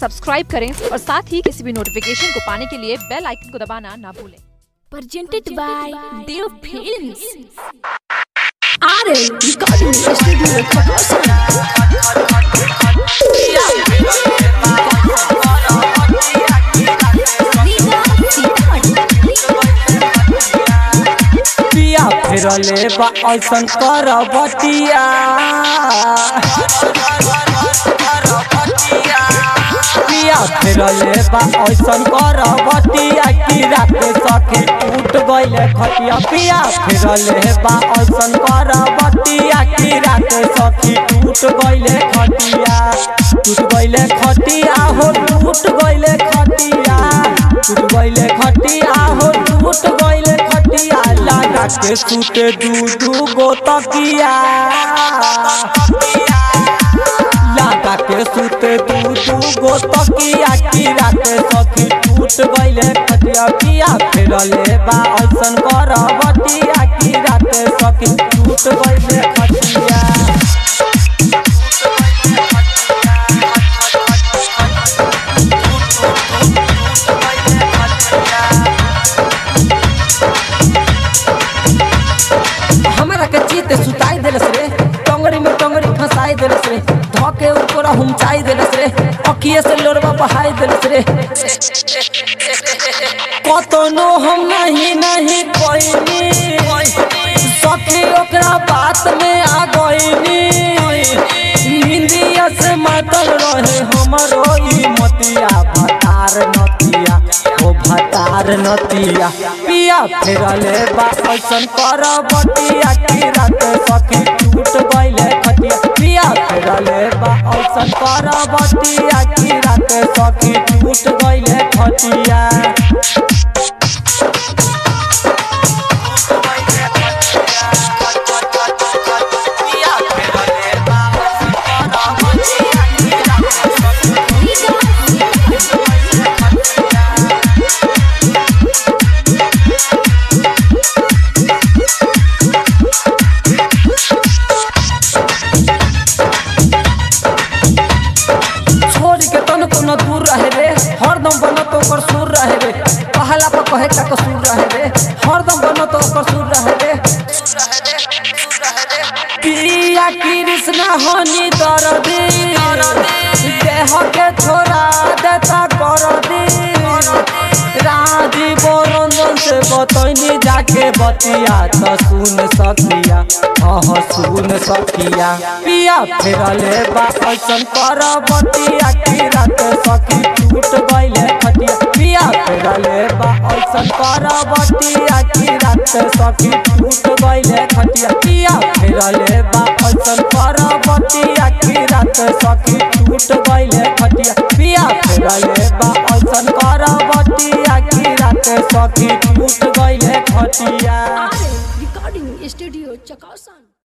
Subscribe करें और साथ ही किसी भी नोटिफिकेशन को पाने के लिए बेल आइकन को दबाना ना भूलें presented by Dev Films. RM Recording Studio Kakasan. पिया फिरले बा ऐसन कर बटिया पिया फिरले बा ऐसन कर बटिया की रात सखी टूट गइले खटिया पिया फिरले बा ऐसन कर बटिया की रात सखी टूट गइले खटिया टूट गइले खटिया हो टूट गइले खटिया टूट गइले खटिया हो टूट गइले खटिया लगा के सूते दू दू गो तकिया लगा के सूते दू दू गो तकिया की रात सखी टूट गइले खटिया पिया फेरले बा ऐसन कर बटिया की रात सखी टूट गइले खटिया हमरा के चीते सुताई देलस रे टंगड़ी में टंगड़ी फंसाई देलस रे धके ऊपर हुमचाई देलस रे अखिए से लोरवा बहाई देलस रे कतनो हम नहीं नहीं कोइनी सखी ओकरा बात में आ गइनी हिंदिया से मातल रहे हमरो ई मतिया भतार नतिया ओ भतार नतिया पिया फेरले बा ऐसन कर बतिया की रात सखी टूट गइले खटिया पिया फेरले बा ऐसन कर बतिया की रात सखी टूट गइले खटिया छोड़ के तन कोनो दूर रहे रे हरदम बनो तो ओकर सुर रहे रे पहला पर कहे का कसूर रहे रे हरदम बनो तो ओकर सुर रहे रे पिया कृष्ण हनी दर्दी देह के छोड़ा देता कर दी राजीव रंजन से बतैनी जाके बतिया तो सुन सकिया हाँ सुन सकिया पिया फेरले बा ऐसन कर बतिया की रात सखी टूट गइले खटिया पिया फेरले बा ऐसन कर बतिया की रात सखी टूट गइले खटिया पिया फेरले बा ऐसन कर बतिया की रात सखी टूट गइले खटिया पिया फेरले बा ऐसन कर बतिया की रात सखी टूट गइले खटिया RM Recording Studio Kakasan.